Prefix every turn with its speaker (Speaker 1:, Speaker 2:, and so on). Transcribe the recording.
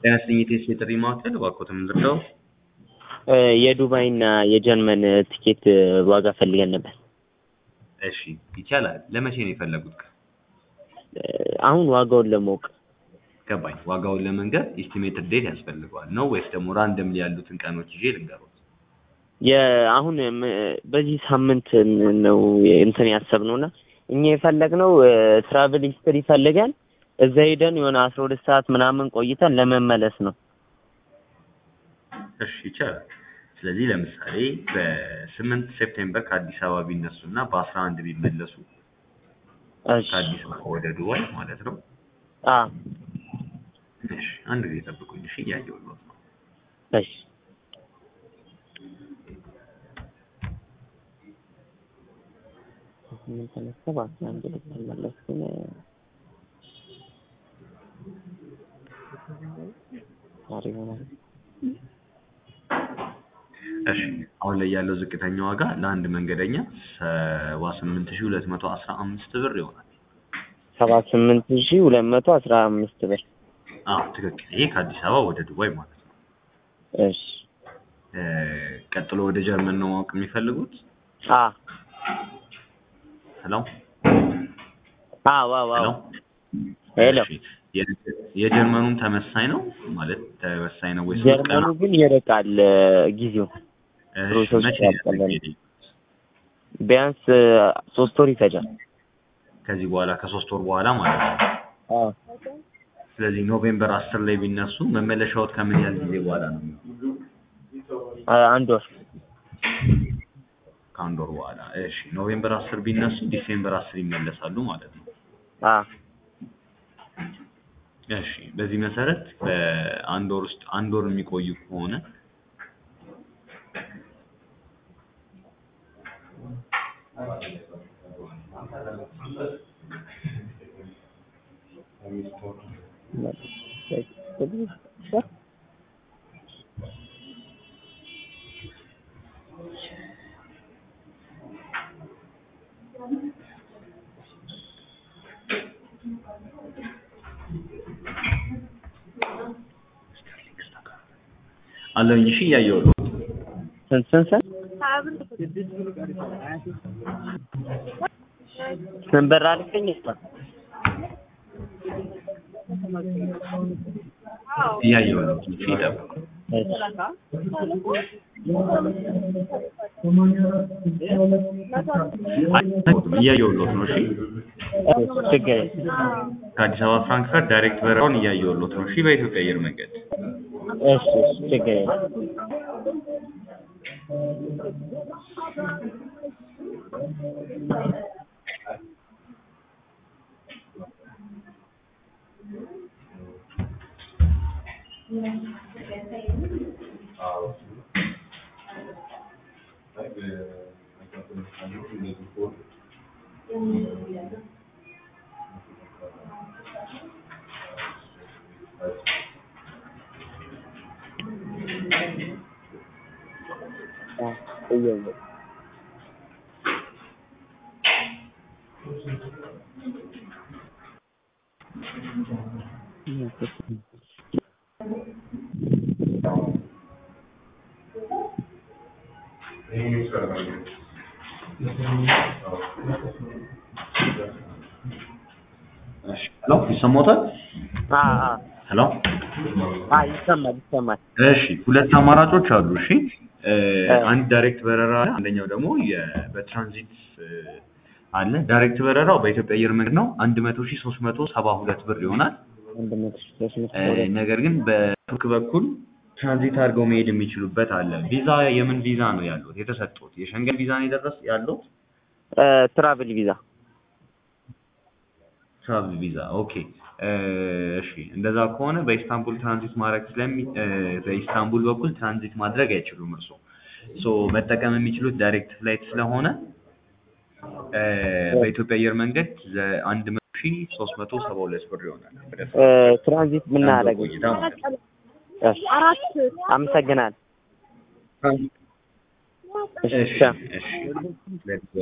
Speaker 1: ጤና ይስጥልኝ የቴስት የጥሪ ማዕከል እባክዎትን ምንድን ነው?
Speaker 2: የዱባይ እና የጀርመን ቲኬት ዋጋ ፈልገን ነበር።
Speaker 1: እሺ ይቻላል። ለመቼ ነው የፈለጉት?
Speaker 2: አሁን ዋጋውን ለማወቅ
Speaker 1: ገባኝ። ዋጋውን ለመንገር ኢስቲሜትድ ዴት ያስፈልገዋል ነው ወይስ ደግሞ ራንደም ያሉትን ቀኖች ይዤ ልንገሩት?
Speaker 2: የአሁን በዚህ ሳምንት ነው እንትን ያሰብነው እና እኛ የፈለግነው ትራቭል ሂስትሪ ፈልገን እዛ ሄደን የሆነ አስራ ሁለት ሰዓት ምናምን ቆይተን ለመመለስ ነው።
Speaker 1: እሺ ይቻላል። ስለዚህ ለምሳሌ በስምንት ሴፕቴምበር ከአዲስ አበባ ቢነሱ እና በአስራ አንድ ቢመለሱ
Speaker 2: እሺ
Speaker 1: ከአዲስ አበባ ወደ ዱባይ ማለት ነው።
Speaker 2: አ
Speaker 1: እሺ አንድ ጊዜ ጠብቁኝ። እሺ እያየሁልዎት ነው።
Speaker 2: እሺ ምን ተነሳ በአስራ አንድ ልትመለስ ግን ዛሬ ይሆናል።
Speaker 1: እሺ አሁን ላይ ያለው ዝቅተኛ ዋጋ ለአንድ መንገደኛ ሰባ ስምንት ሺህ ሁለት መቶ አስራ አምስት ብር ይሆናል።
Speaker 2: ሰባ ስምንት ሺህ ሁለት መቶ አስራ አምስት ብር።
Speaker 1: አዎ ትክክል። ይሄ ከአዲስ አበባ ወደ ዱባይ ማለት ነው።
Speaker 2: እሺ
Speaker 1: እ ቀጥሎ ወደ ጀርመን ነው ማወቅ የሚፈልጉት?
Speaker 2: አ
Speaker 1: ሄሎ
Speaker 2: አዎ አዎ
Speaker 1: ሄሎ
Speaker 2: አዎ ሄሎ
Speaker 1: እሺ የ- የጀርመኑም ተመሳኝ ነው ማለት ተመሳኝ ነው ወይስ ሶስት ቀን
Speaker 2: ጀርመኑ ግን ይርቃል ጊዜው
Speaker 1: እሺ
Speaker 2: ፕሮሰሱ
Speaker 1: መቼ
Speaker 2: ያስጠላል።
Speaker 1: ያስፈልግ
Speaker 2: ቢያንስ ሶስት ወር ይፈጃል።
Speaker 1: ከዚህ በኋላ ከሶስት ወር በኋላ ማለት ነው።
Speaker 2: አዎ
Speaker 1: ስለዚህ ኖቬምበር አስር ላይ ቢነሱ መመለሻዎት ከምን ያህል ጊዜ በኋላ ነው?
Speaker 2: አ- አንድ ወር
Speaker 1: ከአንድ ወር በኋላ። እሺ ኖቬምበር አስር ቢነሱ ዲሴምበር አስር ይመለሳሉ ማለት ነው።
Speaker 2: አ
Speaker 1: እሺ በዚህ መሰረት በአንድ ወር ውስጥ አንድ ወር የሚቆዩ ከሆነ አለኝ። እሺ እያየሁት ነው።
Speaker 2: ስንት ስንት ስንት ስንት ብር አልከኝ?
Speaker 1: እያየሁት ነው። እሺ ይጠብቁ። እያየሁት ነው። እሺ
Speaker 2: ችግር የለም።
Speaker 1: ከአዲስ አበባ ፍራንክፈርት ዳይሬክት በረራውን እያየሁት ነው። እሺ በኢትዮጵያ አየር መንገድ
Speaker 2: እሺ እሺ ችግር የለም። አ እየው
Speaker 1: እሺ ሄሎ ይሰማዎታል?
Speaker 2: አ አ
Speaker 1: ሄሎ
Speaker 2: አ ይሰማል ይሰማል።
Speaker 1: እሺ ሁለት አማራጮች አሉ። እሺ እ
Speaker 2: እ
Speaker 1: አንድ ዳይሬክት በረራ አለ። አንደኛው ደግሞ የ- በትራንዚት እ አለ። ዳይሬክት በረራው በኢትዮጵያ አየር መንገድ ነው። አንድ መቶ ሺህ ሶስት መቶ ሰባ ሁለት ብር ይሆናል።
Speaker 2: አንድ መቶ ሺህ ሶስት መቶ
Speaker 1: እ
Speaker 2: ሁለት
Speaker 1: ነገር ግን በቱርክ በኩል ትራንዚት አድርገው መሄድ የሚችሉበት አለ። ቪዛ የምን ቪዛ ነው ያሉት የተሰጡት? የሸንገን ቪዛ ነው የደረስ ያሉት?
Speaker 2: እ ትራቭል ቪዛ
Speaker 1: ትራቭል ቪዛ ኦኬ። እ እሺ እንደዛ ከሆነ በኢስታንቡል ትራንዚት ማድረግ ስለሚ እ በኢስታንቡል በኩል ትራንዚት ማድረግ አይችሉም እርስዎ። ሶ መጠቀም የሚችሉት ዳይሬክት ፍላይት ስለሆነ እ በኢትዮጵያ አየር መንገድ አንድ መቶ ሺህ ሶስት መቶ ሰባ ሁለት ብር ይሆናል። ወደ
Speaker 2: እ ትራንዚት
Speaker 1: አንድ ወር
Speaker 2: ምናደርግ
Speaker 1: ቆይታ ማለት ነው።
Speaker 2: እሺ አመሰግናለሁ።
Speaker 1: እሺ
Speaker 2: እሺ
Speaker 1: እሺ